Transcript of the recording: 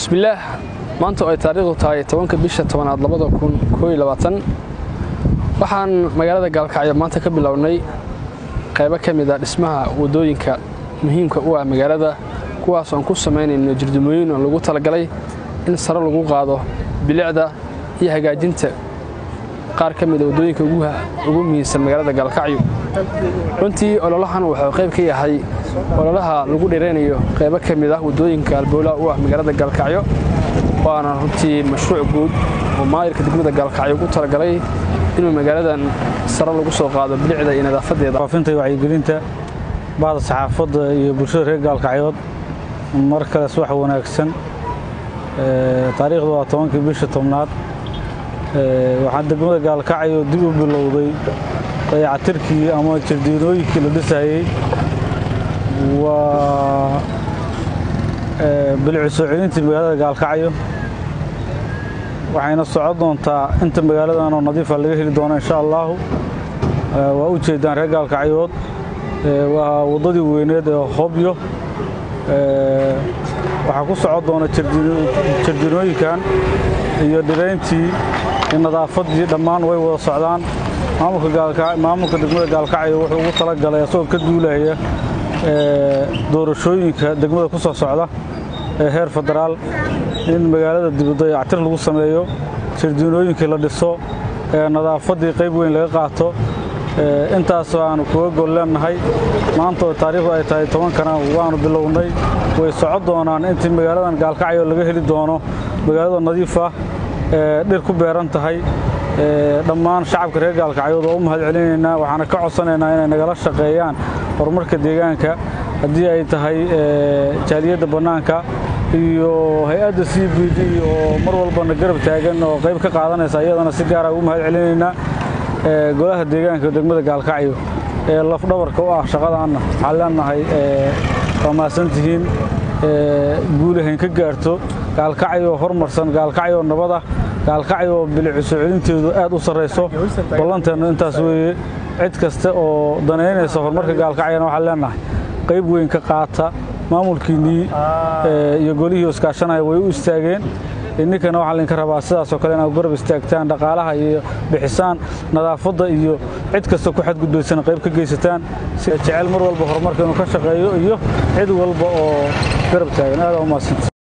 bismillaah maanta oo ay taariikhdu tahay tobanka bisha tobanaad labada kun kooiyo labaatan waxaan magaalada gaalkacyo maanta ka bilownay qaybo ka mid a dhismaha waddooyinka muhiimka u ah magaalada kuwaas oon ku samaynayno jirdimooyin oo lagu talagalay in sare lagu qaado bilicda iyo hagaajinta qaar ka mida waddooyinka ugu muhiimsan magaalada gaalkacyo runtii ololahan wuxuu qayb ka yahay ololaha lagu dheeraynayo qaybo ka mid ah waddooyinka alboolaha u ah magaalada gaalkacyo waana runtii mashruuc guud oo maayirka degmada gaalkacyo ugu talagalay inuu magaaladan sare lagu soo qaado bilicda iyo nadaafadeeda faafinta iyo wacyigelinta bahda saxaafadda iyo bulshada reer gaalkacyood mar kale subax wanaagsan taariikhdu waa tobankii bisha tobnaad waxaan degmada gaalkacyo dib u bilowday dayacatirkii ama jardiinooyinkii la dhisayey waa bilicu soo celintii magaalada gaalkacyo waxayna socon doontaa inta magaaladanoo nadiifa laga heli doono insha allaahu waa u jeedaan reer gaalkacyood waa waddadii weyneed ee hobyo waxaa ku socon doona jardiinooyinkan iyo dhirayntii iyo nadaafaddii dhammaan way wada socdaan maamulka degmada gaalkacyo wuxuu ugu tala galay asagoo ka duulaya doorashooyinka degmada ku soo socda ee heer federaal in magaalada dibadayactir lagu sameeyo jardiinooyinkii la dhiso nadaafaddii qayb weyn laga qaato intaas aanu kuga gol leennahay maanta oo taariikhdu ay tahay tobankana waanu bilownay way socon doonaan intii magaaladan gaalkacyo laga heli doono magaalada nadiif ah dhir ku beeran tahay dhammaan shacabka reer gaalkacyood oo u mahad celinaynaa waxaana ka codsanaynaa inay nagala shaqeeyaan horumarka deegaanka haddii ay tahay jaaliyadda bannaanka iyo hay-adda c b d oo mar walbana garab taagan oo qayb ka qaadanaysa iyadana si gaara ugu mahad celinaynaa golaha deegaanka degmada gaalkacyo ee lafdhabarka u ah shaqadaanna waxaan leenahay waa mahadsantihiin guulahayn ka gaarto gaalkacyo horumarsan gaalkacyo nabada gaalkacyo bilicu soo celinteedu aad u sarrayso ballanteennu intaas weeye cid kasta oo danaynaysa horumarka gaalkacyona waxaan leenahay qayb weyn ka qaata maamulkiinnii iyo golihii iskaashanaya way u istaageen ninkana waxaa laydinka rabaa sidaasoo kale inaad garab istaagtaan dhaqaalaha iyo bixisaan nadaafadda iyo cid kasta ku xadgudbaysana qayb ka geysataan si jecel mar walba horumarka inuu ka shaqeeyo iyo cid walba oo garab taagan aada u maadsanta